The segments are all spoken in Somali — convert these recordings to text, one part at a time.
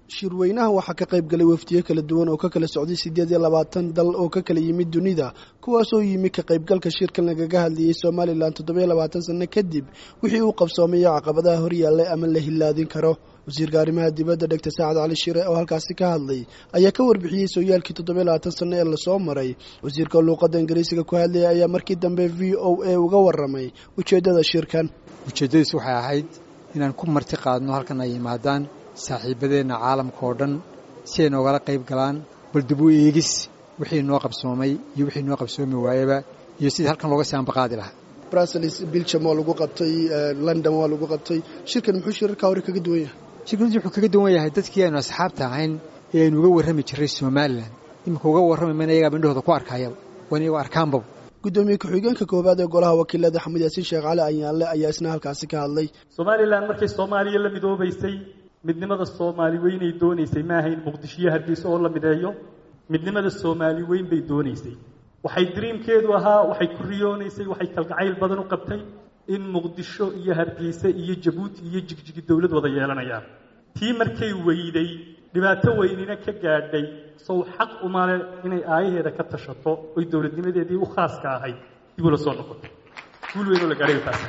shirweynaha waxaa ka qayb galay wafdiyo kala duwan oo ka kala socday siddeed iyo labaatan dal oo ka kala yimid dunida kuwaasoo yimi ka qaybgalka shirkan lagaga hadlayay somalilan toddobiyo labaatan sanno kadib wixii uu qabsoomayo caqabadaha horyaallay ama la hillaadin karo wasiirka arrimaha dibadda dhegta saacad cali shire oo halkaasi ka hadlay ayaa ka warbixiyey sooyaalkii toddobiyo labaatan sanno ee lasoo maray wasiirka luuqadda ingiriisiga ku hadlayay ayaa markii dambe v o a uga warramay ujeeddada shirkan ujeeddadiis waxay ahayd inaan ku marti qaadno halkan ay yimaadaan saaxiibadeenna caalamka oo dhan si ay noogala qayb galaan bal dib u eegis wixii noo qabsoomay iyo wixii noo qabsoomi waayaba iyo sidii halkan looga sianbaqaadi lahaa brussels biljam waa lagu qabtay london waa lagu qabtay shirkan muxuu shirarkaa hore kaga duwan yahay shirkadu wuxuu kaga duwan yahay dadkii aynu asxaabta ahayn ee aynu uga warrami jirray somalilan iminka uga warrami mayna iyagaaba indhahooda ku arkayaba waan iyagoo arkaanbaba gudoomiye ku-xigeenka koowaad ee golaha wakiilada xamed yaasiin sheekh cali ayaanle ayaa isna halkaasi ka hadlay somalilan markay soomaaliya la midoobaysay midnimada soomaali weynay doonaysay ma ahayn muqdishiyo hargeysa oo la mideeyo midnimada soomaali weyn bay doonaysay waxay dariimkeedu ahaa waxay ku riyoonaysay waxay kalgacayl badan u qabtay in muqdisho iyo hargeysa iyo jabuuti iyo jigjigi dowlad wada yeelanayaan tii markay weyday dhibaato weynina ka gaadhay sow xaq umale inay aayaheeda ka tashato oy dowladnimadeedii u khaaska ahayd dib ula soo noqotay guul weynoo la gaadhay taas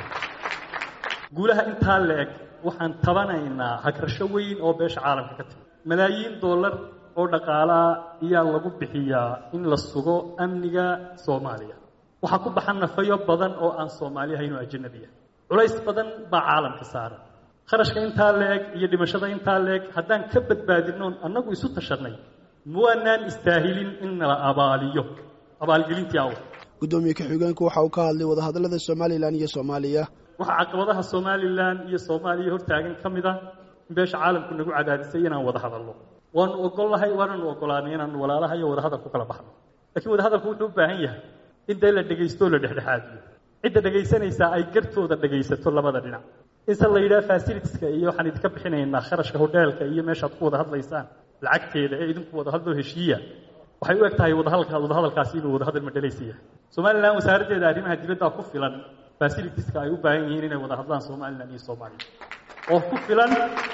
guulaha intaa la eg waxaan tabanaynaa hagrasho weyn oo beesha caalamka ka timi malaayiin dollar oo dhaqaalaa ayaa lagu bixiyaa in la sugo amniga soomaaliya waxaa ku baxan nafayo badan oo aan soomaali ahayn oo ajanabi ah culays badan baa caalamka saaran kharashka intaa la eg iyo dhimashada intaa la eg haddaan ka badbaadinoon annagu isu tashanay muwaanaan istaahilin in nala abaaliyo abaalgelintii aw gudoomiye ku-xigeenku waxa uu ka hadlay wadahadallada somalilan iyo soomaaliya waxaa caqabadaha somalilan iyo soomaaliya hortaagan ka mid a in beesha caalamku nagu cadaadisay inaan wada hadalno waanu ogollahay waananu ogolaanay inaanu walaalaha iyo wadahadal ku kala baxno lakiin wadahadalku wuxuu u baahan yahay in dee la dhegaysto o la dhexdhexaadiyo cidda dhegaysanaysaa ay gartooda dhegaysato labada dhinac inse la yidhaha fasilitiska iyo waxaan idinka bixinaynaa kharashka hodheelka iyo meeshaad ku wada hadlaysaan lacagteeda ee idinku wada hadloo heshiiya waxay u eg tahay wadahadalka wadahadalkaasi inuu wadahadal madhalaysa yahay somalilan wasaaraddeeda arrimaha dibaddaa ku filan fasilitiska ay u baahan yihiin inay wada hadlaan somalilan iyo soomaaliya oo ku filan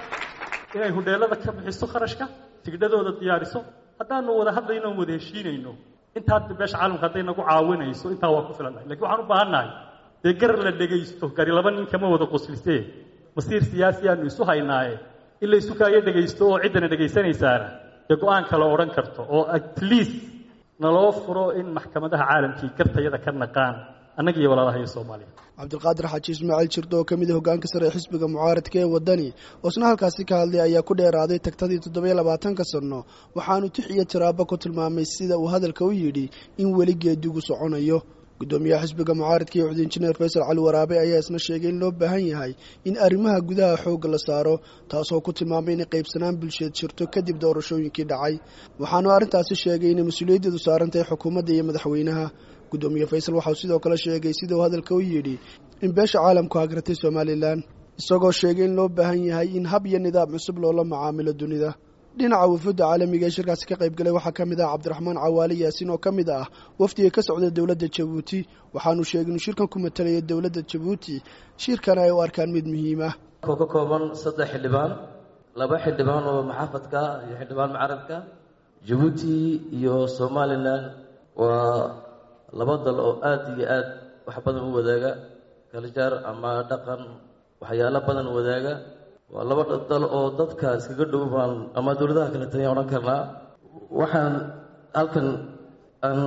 inay hodheelada ka bixiso kharashka tigdhadooda diyaariso haddaanu wada hadlayno on wada heshiinayno intaa beesha caalamka hadday nagu caawinayso intaa waa ku filannahay lakin waxaan u baahannahay dee gar la dhegaysto gari laba nin kama wada qoslisee masiir siyaasi aanu isu haynaaye in la isu kaayo dhegaysto oo ciddana dhegaysanaysaana dee go-aan kale odhan karto oo at least naloo furo in maxkamadaha caalamkii gartayada ka naqaan annaga iyo walaalaha iyo soomaaliya cabdilqaadir xaaji ismaaciil jirdo oo ka mid a hoggaanka sare ee xisbiga mucaaradka ee waddani oo isna halkaasi ka hadlay ayaa ku dheeraaday tagtadii toddobiyo labaatanka sanno waxaanu tix iyo tiraabo ku tilmaamay sida uu hadalka u yidhi in weli geedigu soconayo gudoomiyaha xisbiga mucaaradka iyo xudiin jineer faysal cali waraabe ayaa isna sheegay in loo baahan yahay in arrimaha gudaha xoogga la saaro taasoo ku tilmaamay inay qaybsanaan bulsheed jirto kadib doorashooyinkii dhacay waxaanu arrintaasi sheegay inay mas-uuliyaddeedu saarantahay xukuumadda iyo madaxweynaha gudoomiye faysal waxauu sidoo kale sheegay sida uu hadalka u yidhi in beesha caalamku hagratay somalilan isagoo sheegay in loo baahan yahay in hab iyo nidaam cusub loola macaamilo dunida dhinaca wufuudda caalamiga ee shirkaasi ka qayb galay waxaa ka mid ah cabdiraxmaan cawaali yaasiin oo ka mid ah wafdiga ka socda dowladda jabuuti waxaanu sheegay inuu shirkan ku matalaya dowladda jabuuti shirkana ay u arkaan mid muhiim ah oo ka kooban saddex xildhibaan laba xildhibaan oo maxaafadka iyo xildhibaan mucaradka jabuuti iyo somalilan waa laba dal oo aada iyo aad wax badan u wadaaga kaljaar ama dhaqan waxyaalo badan wadaaga waa laba dal oo dadka iskaga dhow baan ama dowladaha kale tanya odhan karnaa waxaan halkan aan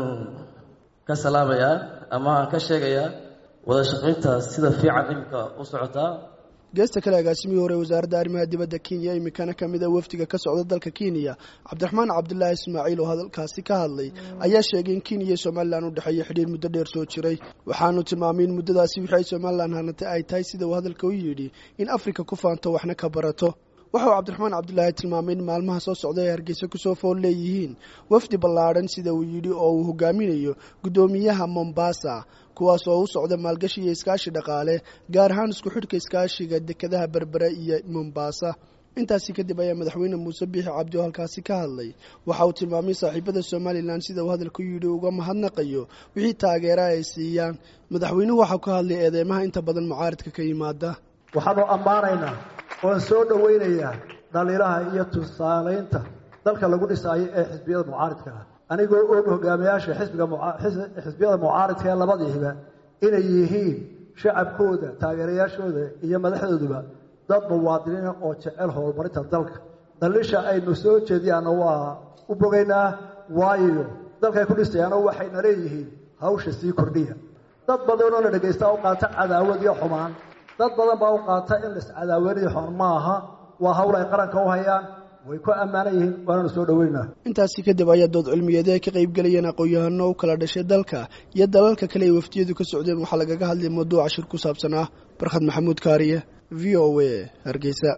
ka salaamayaa ama aan ka sheegayaa wada shaqaynta sida fiican iminka u socotaa geesta kale agaasimihii hore wasaaradda arrimaha dibadda kenya iminkana ka mid a wafdiga ka socda dalka kenya cabdiraxmaan cabdulaahi ismaaciil oo hadalkaasi ka hadlay ayaa sheegay in kenya iyo somalilan u dhexeeya xidhiir muddo dheer soo jiray waxaanu tilmaamay in muddadaasi wixii ay somalilan hanatay ay tahay sida uu hadalka u yidhi in afrika ku faanto waxna ka barato waxa uu cabdiraxmaan cabdulaahi tilmaamay in maalmaha soo socda ay hargeysa kusoo fool leeyihiin wafdi ballaadhan sida uu yidhi oo uu hogaaminayo guddoomiyaha mombasa kuwaas oo u socda maalgashi iyo iskaashi dhaqaale gaar ahaan isku xidhka iskaashiga dekedaha berbere iyo mombasa intaasi kadib ayaa madaxweyne muuse biixi cabdi oo halkaasi ka hadlay waxa uu tilmaamay saaxiibada somalilan sida uu hadalku yidhi uga mahadnaqayo wixii taageera ay siiyaan madaxweynuhu waxau ka hadlay eedeymaha inta badan mucaaridka ka yimaada waxaanu ammaanaynaa oan soo dhowaynayaa dhaliilaha iyo tusaalaynta dalka lagu dhisaayo ee xisbiyada mucaaridka ah anigoo og hogaamiyaasha xisbiga xisbiyada mucaaridka ee labadiiba inay yihiin shacabkooda taageerayaashooda iyo madaxdooduba dad muwaadiniina oo jecel horumarinta dalka daliisha aynu soo jeediyaana waa u bogaynaa waayo dalkay ku dhisayaano waxayna leeyihiin hawsha sii kordhiya dad badanoo la dhagaystaa u qaata cadaawad iyo xumaan dad badan baa u qaata in lascadaawaniyo xumaan ma aha waa hawl ay qaranka u hayaan way ku ammaanan yihiin waananu soo dhoweynaa intaasi kadib ayaa dood cilmiyeed ay ka qayb gelayeen aqoon-yahano u kala dhashay dalka iyo dalalka kale ay wafdiyadu ka socdeen waxaa lagaga hadlay mawduuca shir ku saabsan ah barkhad maxamuud kaariye v o a hargeysa